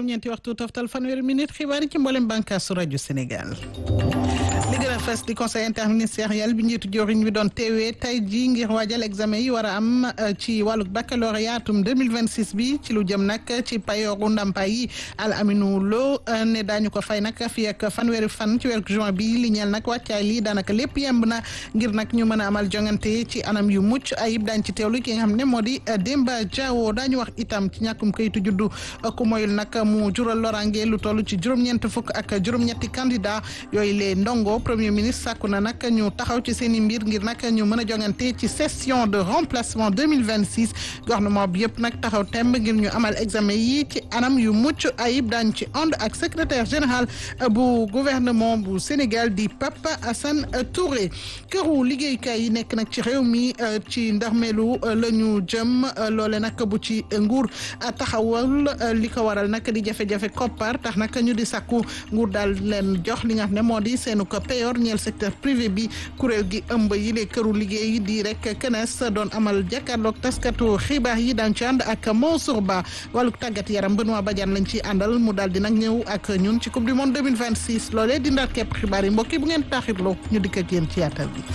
juróom-ñeenti waxtu toftal fanweeri minute xibaar yi ci mboolem bànqaasu rajo Sénégal. li gën a fës di conseil interministériel bi njiitu joriñ bi doon teewee tey jii ngir waajal examen yi war a am ci wàllug baccalauréat atum 2026 bi ci lu jëm nag ci payooru ndàmpaay yi Al Aminou Lo ne daañu ko fay nag fii ak fanweeri fan ci weeru juin bi li ñeel nag wàccaay lii daanaka lépp yemb na ngir nag ñu mën a amal jongante ci anam yu mucc ayib daañ ci teewlu ki nga xam ne moo di Demba Diawo daañu wax itam ci ñàkkum kayitu juddu ku moyul nag mu jural lorange lu toll ci juróom-ñeent fukk ak juróom-ñetti candidat yooyu lee ndongo premier ministre sàkku na nag ñu taxaw ci seen i mbir ngir nag ñu mën a jongante ci session de remplacement 2026 gouvernement bi yëpp nag taxaw temb ngir ñu amal examen yi ci anam yu mucc ayib daañu ci ànd ak secrétaire général bu gouvernement bu Sénégal di Papa Assane Touré këru liggéeykaay yi nekk nag ci réew mi ci ndarmeelu la ñu jëm loole nag bu ci nguur taxawal li ko waral nag di jafe-jafe koppar tax nag ñu di sàkku nguur daal leen jox li nga xam ne moo di seenu ko payor ñeel secteur privé bi kuréel gi ëmb yi le këru liggéey di rek kenes doon amal jàkkaarloog taskatu xibaar yi daan ci ànd ak Mansour Ba wàlluk tàggat yaram Benoît Badiane lañ ci àndal mu daal di nag ñëw ak ñun ci coupe du monde 2026 loolee di ndaat képp xibaar yi mbokk yi bu ngeen taaxirloo ñu dikk ak yéen ci yaatal bi.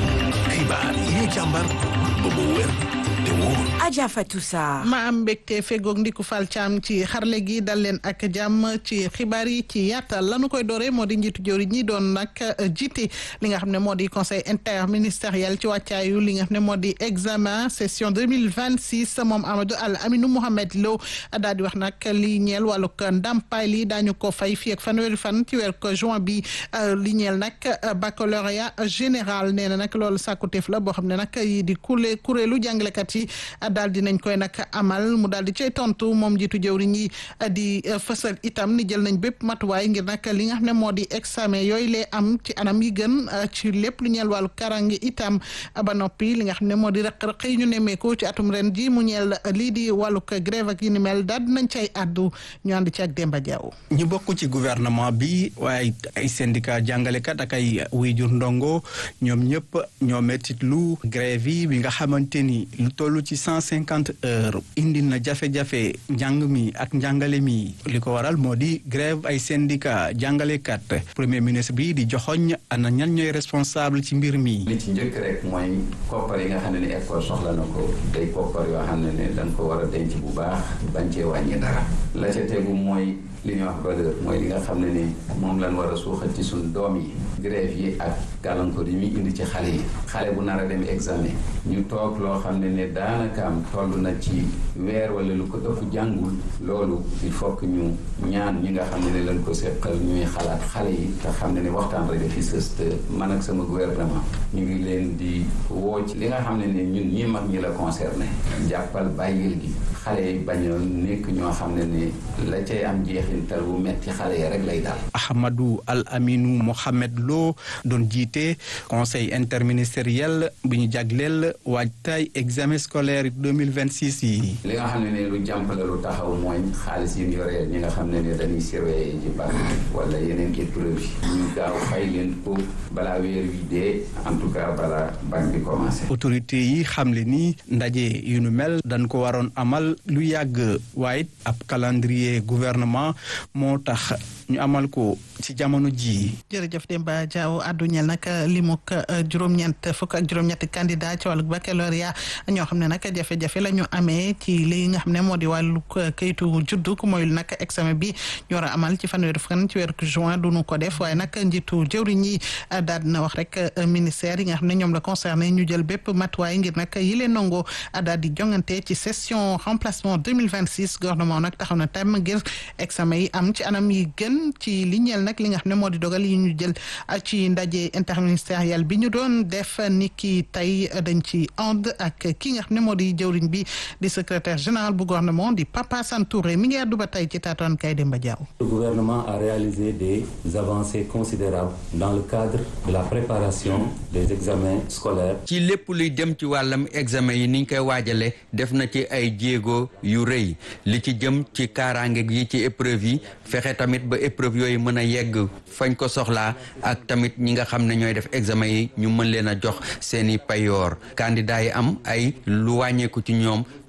xibaar yi ñu càmbar ba mu wér te wóor. Adja Fatou Sarr. ma am mbégte fegoog ndiku fal caam ci xarle gi dal leen ak jàmm ci xibaar yi ci yaatal lanu koy dooree moo di njiitu jëwri ñi doon nag jiite li nga xam ne moo di conseil interministériel ci wàccaayu li nga xam ne moo di examen session 2026 moom Amadou Al Aminou Mohamed Lo daal di wax nag li ñeel wàllug ndàmpaay li daañu ko fay fii ak fanweeri fan ci weer ko juin bi li ñeel nag baccalauréat général nee na nag loolu sàkkuteef la boo xam ne nag yi di kule kuréelu jàngalekat yi daal di nañ koy nag amal mu daal di cay tontu moom jiitu jëwriñ yi di fësal itam ni jël nañ bépp matuwaay ngir nag li nga xam ne moo di examen yooyu lee am ci anam yi gën ci lépp lu ñeel wàllu karange itam ba noppi li nga xam ne moo di rëq-rëq yi ñu nemmeeku ci atum ren ji mu ñeel lii di wàllug grève ak yi ni mel daal di nañ cay addu ñu ànd ci ak Demba Diaw. ñu bokk ci gouvernement bi waaye ay syndicat jàngalekat ak ay wéyjur ndongo ñoom ñëpp ñoo mettit lu grève yi bi nga xamante ni lu toll ci cent cinquante heures indi na jafe-jafe njàng mi ak njàngale mi li ko waral moo di grève ay syndicat jàngalekat premier ministre bi di joxoñ ana ñan ñooy responsable ci mbir mi. li ci njëkk rek mooy koppar yi nga xam ne ni école soxla na ko day koppar yoo xam ne ne dañ ko war a denc bu baax bañ cee wàññi dara la ca tegu mooy li ñuy wax valeur mooy li nga xam ne ni moom lañ war a suuxat ci suñ doom yi grève yi ak gàllankoor yi muy indi ci xale yi xale bu nar a dem examen ñu toog loo xam ne ne daanaka am toll na ci weer wala lu ko ëpp jàngul loolu il faut que ñu ñaan ñi nga xam ne ne lañ ko seqal ñuy xalaat xale yi te xam ne ne waxtaan rek fi sës te man ak sama gouvernement ñu ngi leen di woo ci li nga xam ne ne ñun ñi mag ñi la concerné jàppal bàyyil gi xale yi bañ a nekk ñoo xam ne ne la cay am jeexintal bu metti xale yi rek lay daal. Ahmadou Al Aminou Mohamed Lo doon jiite conseil interministériel bu ñu jagleel waajtaay examen scolaire 2026 yi. li nga xam ne ne lu jàmp la lu taxaw mooy xaalis yi ñu yoree ñi nga xam ne ne dañuy surveiller ci bac wala yeneen épreuve yi ñu gaaw fay leen ko balaa weer wi dee en tout cas balaa bac bi commencé. autorité yi xamle ni ndaje yu nu mel dañ ko waroon amal lu yàgg waaye ab calendrier gouvernement moo tax ñu amal ko ci jamono ji jërëjëf Demba Diaw addu ñel nag limuk juróom-ñeent fukk ak juróom-ñetti candidat ci wàllu baccalauréat ñoo xam ne nag jafe-jafe la ñu amee ci li nga xam ne moo di wàllu kayitu juddu ku moyul nag examen bi ñu war a amal ci fanweeri fan ci weeru juin duñu ko def waaye nag njiitu jëwriñ yi daal dina wax rek ministère yi nga xam ne ñoom la concerné ñu jël bépp matuwaay ngir nag yi leen nangoo daal di jongante ci session remplacement 2026 gouvernement nag taxaw na tam ngir examen yi am ci anam yi gën ci li ñeel nag li nga xam ne moo di dogal yi ñu jël ci ndaje interministériel bi ñu doon def ni ki tey dañ ci ànd ak ki nga xam ne moo di jëwriñ bi di secrétaire général bu gouvernement di Papa Santouré mi ngi àddu ba tey ci taatoon kay Demba Diaw. Le gouvernement a réalisé des avancées considérables dans le cadre de la préparation des examens scolaires. ci lépp luy dem ci wàllam examen yi niñ koy waajale def na ci ay jéego yu rëy li ci jëm ci kaaraange yi ci épreuve yi fexe tamit ba épreuve yooyu mën a yegg fañ ko soxlaa ak tamit ñi nga xam ne ñooy def examen yi ñu mën leen a jox seeni payoor candidat yi am ay lu wàññeeku ci ñoom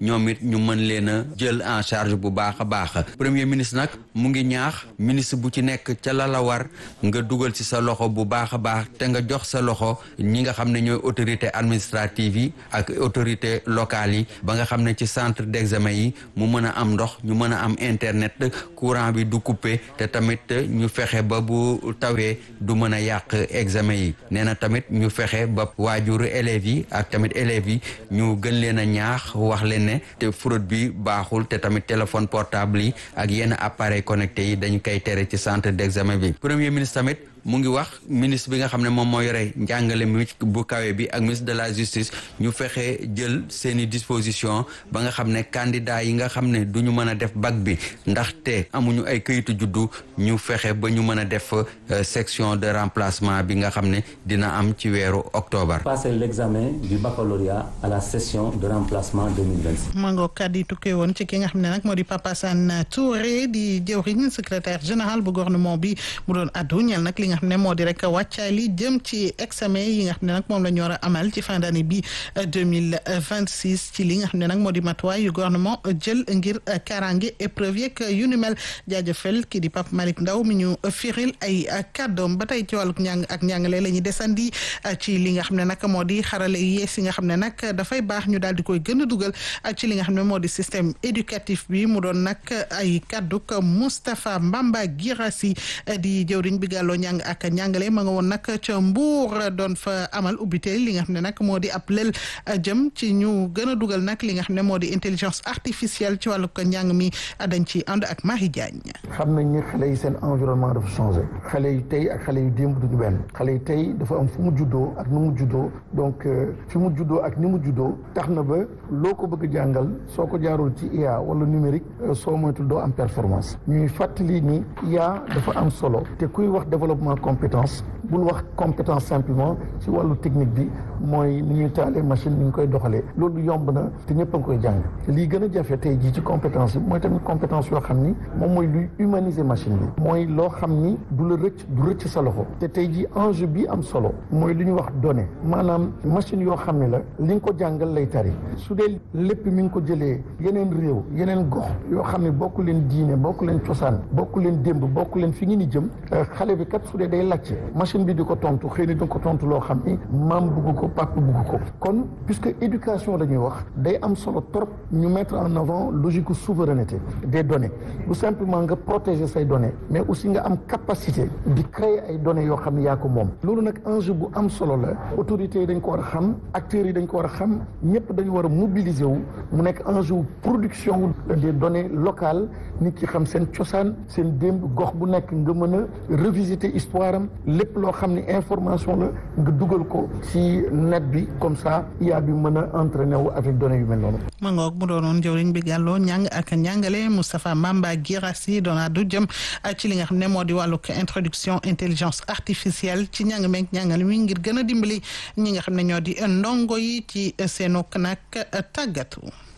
ñoom it ñu mën leen a jël en charge bu baax a baax premier ministre nag mu ngi ñaax ministre bu ci nekk ca la la war nga dugal ci sa loxo bu baax a baax te nga jox sa loxo ñi nga xam ne ñooy autorité administrative yi ak autorité locale yi ba nga xam ne ci centre d'examen yi mu mën a am ndox ñu mën a am internet courant bi du coupé te tamit ñu fexe ba bu tawee du mën a yàq examen yi nee na tamit ñu fexe ba waajuru élèves yi ak tamit élèves yi ñu gën leen a ñaax wax leen ne te fraude bi baaxul te tamit téléphone portable yi ak yenn appareil connecté yi dañu koy tere ci centre d'examen bi premier ministre tamit mu ngi wax ministre bi nga xam ne moom moo yore njàngale mi bu kawe bi ak ministre de la justice ñu fexe jël seeni disposition ba nga xam ne candidat yi nga xam ne du ñu mën a def bac bi ndaxte amuñu ay këyitu juddu ñu fexe ba ñu mën a def section de remplacement bi nga xam ne dina am ci weeru octobre. passer l'examen du baccalauréat à la session de remplacement 2026. mango kàddu yi tukkee woon ci ki nga xam ne nag moo di Papa Sane Touré di jëwriñ secrétaire général bu gouvernement bi mu doon addu ñeel nag li nga xam ne moo di rek wàccaay li jëm ci examen yi nga xam ne nag moom la ñu war a amal ci fin d'année bi 2026 ci li nga xam ne nag moo di matuwaay yu gouvernement jël ngir kaaraange épreuve yeeg yu ni mel jaajëfal kii di Pape Malick Ndaw mi ñu firil ay kàddoom ba tey ci wàllu njàng ak njàngale la ñuy desandi ci li nga xam ne nag moo di xarale yees yi nga xam ne nag dafay baax ñu daal di koy gën a dugal ci li nga xam ne moo di système éducatif bi mu doon nag ay kàdduk Moustapha Mbamba Girassi di jëwriñ bi gàlloo njàng ak njàngale ma nga woon nag ca Mbour doon fa amal ubbite li nga xam ne nag moo di ab lël jëm ci ñu gën a dugal nag li nga xam ne moo di intelligence artificielle ci wàllu ko njàng mi dañ ci ànd ak Marie Diagne. xam nañ ni xale yi seen environnement dafa changé xale yu tey ak xale yu démb duñu benn xale yi tey dafa am fu mu juddoo ak nu mu juddoo donc fi mu juddoo ak ni mu juddoo tax na ba loo ko bëgg jàngal soo ko jaarul ci IA wala numérique soo moytul doo am performance ñuy fàttali ni IA dafa am solo te kuy wax développement compétence bul wax compétence simplement ci wàllu technique bi mooy ni ñuy taalee machine ni ñu koy doxalee loolu yomb na te ñëpp a ngi koy jàng lii gën a jafe tey jii ci compétence bi mooy tamit compétence yoo xam ni moom mooy luy humaniser machine bi mooy loo xam ni du la rëcc du rëcc sa loxo te tey jii enjeu bi am solo mooy lu ñuy wax données maanaam machine yoo xam ne la li nga ko jàngal lay tari su dee lépp mi ngi ko jëlee yeneen réew yeneen gox yoo xam ne bokk leen diine bokk leen cosaan bokk leen démb bokk leen fi ngi ni jëm xale bi kat su dee day làcce machine bi di ko tontu xëy na di ko tontu loo xam ni maam bugg ko papa bugg ko kon puisque éducation la ñuy wax day am solo trop ñu mettre en avant logique souveraineté des données bu simplement nga protéger say données mais aussi nga am capacité di créer ay données yoo xam ne yaa ko moom loolu nag enjeu bu am solo la autorités yi dañ ko war a xam acteurs yi dañ ko war a xam ñëpp dañu war a mobiliser wu mu nekk enjeu production des données locales nit ki xam seen cosaan seen démb gox bu nekk nga mën a revisiter histoire am lépp loo xam ne information la nga dugal ko ci net bi comme ça IA bi mën a entraîner wu avec données yu mel noonu. ma ngoog mu doonoon jëwriñ bi gàlloo ñàng ak njàngale Moustapha Mamba Girassi doona du jëm ci li nga xam ne moo di wàllug introduction intelligence artificielle ci njàng meeg njàngale mi ngir gën a dimbali ñi nga xam ne ñoo di ndongo yi ci seenuk nag tàggatu.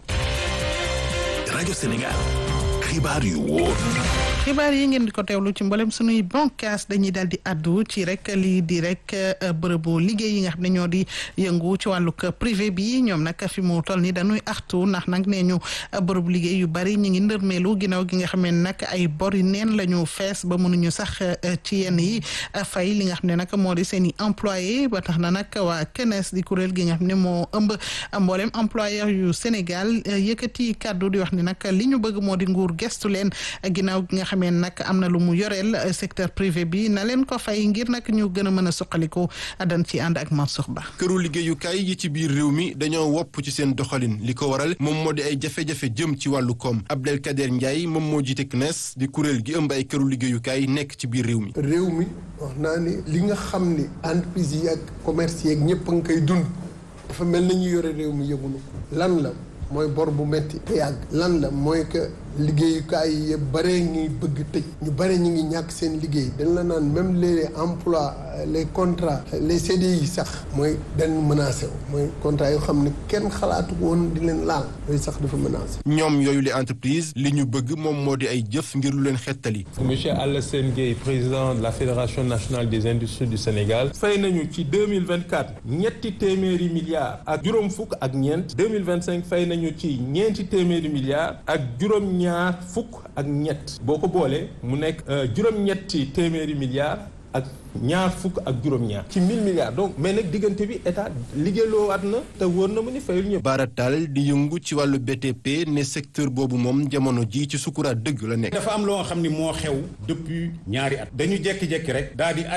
rajo Sénégal xibaar yu wóor. xibaar yi ngeen di ko teewlu ci mboolem sunuy bankaas dañuy daal di addu ci rek lii di rek bërëbu liggéey yi nga xam ne ñoo di yëngu ci wàllug privé bi ñoom nag fi mu toll ni dañuy artu ndax nag nee ñu bërëbu liggéey yu bari ñu ngi ndërmeelu ginnaaw gi nga xam ne nag ay bori neen la ñu fees ba mënuñu sax ci yenn yi fay li nga xam ne nag moo di seen i employé ba tax na nag waa CNES di kuréel gi nga xam ne moo ëmb mboolem employeur yu Sénégal yëkkati kàddu di wax ni nag li ñu bëgg moo di nguur gestu leen ginnaaw gi nga xamee nag am na lu mu yoreel secteur privé bi na leen ko fay ngir nag ñu gën a mën a suqaliku dañ ci ànd ak Mansour Ba këru liggéeyukaay yi ci biir réew mi dañoo wopp ci seen doxalin li ko waral moom moo di ay jafe-jafe jëm ci wàllu koom Abdelkader Ndiaye moom moo jiite CNES di kuréel gi ëmb ay këru liggéeyukaay nekk ci biir réew mi réew mi wax naa ni li nga xam ni entreprise yi ak commerce yeeg ñëpp a ngi koy dund dafa mel na ñu yore réew mi yëgunu lan la mooy bor bu metti te yàgg lan la mooy que liggéeyukaay yi bare ngi bëgg tëj ñu bare ñu ngi ñàkk seen liggéey dañ la naan même les emplois les contrats les CDI sax mooy dañ menacé wu mooy contrat yoo xam ne kenn xalaatu woon di leen laal yooyu sax dafa menacé. ñoom yooyu les entreprises li ñu bëgg moom moo di ay jëf ngir lu leen xettali. monsieur Alassane Gueye président de la fédération nationale des industries du Sénégal fay nañu ci deux mille vingt quatre ñetti téeméeri milliards ak juróom fukk ak ñeent deux mille vingt cinq fay nañu ci ñeenti téeméeri milliards ak juróom-ñaar fukk ak ñett boo ko boolee mu nekk juróom-ñetti téeméeri milliards ak ñaar fukk ak juróom-ñaar ci mille milliards donc mais nag diggante bi état liggéeyloo waat na te wóor na mu ni fayul ñëpp. Baratal di yëngu ci wàllu BTP ne secteur boobu moom jamono ji ci sukuraat dëgg la nekk. dafa am loo xam ni moo xew depuis ñaari at dañu jékki-jékki rek daal di